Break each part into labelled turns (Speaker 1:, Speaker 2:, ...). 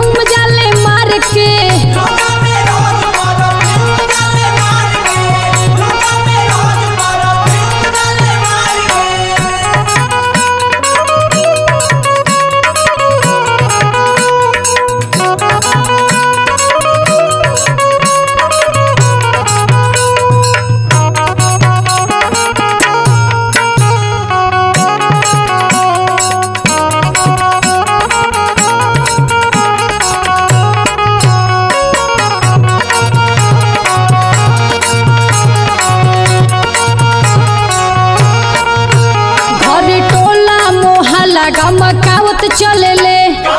Speaker 1: perfume जाले मार के घरे टोला मोहल्ला गमकावत चलेले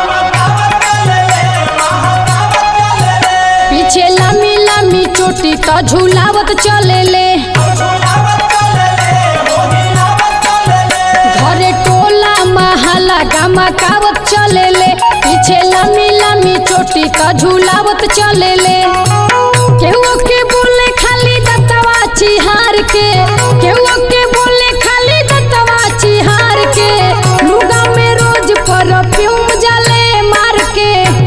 Speaker 1: पीछे लमी लमी चोटी तो झूलावत चलेले घरे टोला मोहल्ला गमकावत चलेले पीछे लमी लमी चोटी तो झूलावत चलेले केहू के बोले खाली दतवा चिहार के केहू के बोले खाली दतवा चिहार के लुगा में रोज परफ्यूम जाले मार के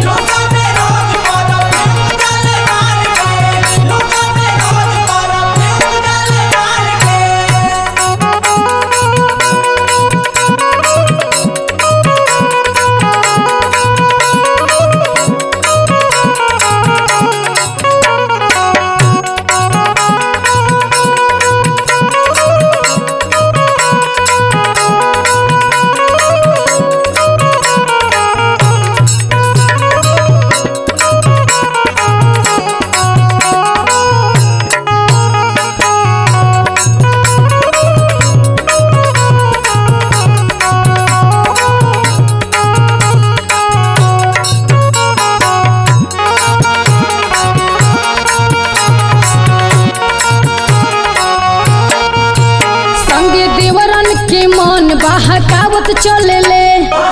Speaker 1: संगे देवरन के मन बहकावत चलेले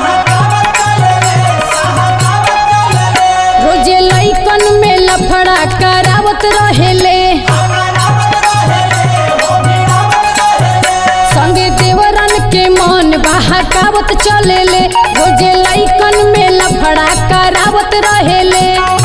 Speaker 1: रोजे लइकन में लफड़ा करावत रहेले संगे देवरन के मन बहकावत चलेले रोजे लइकन में लफड़ा करावत रहेले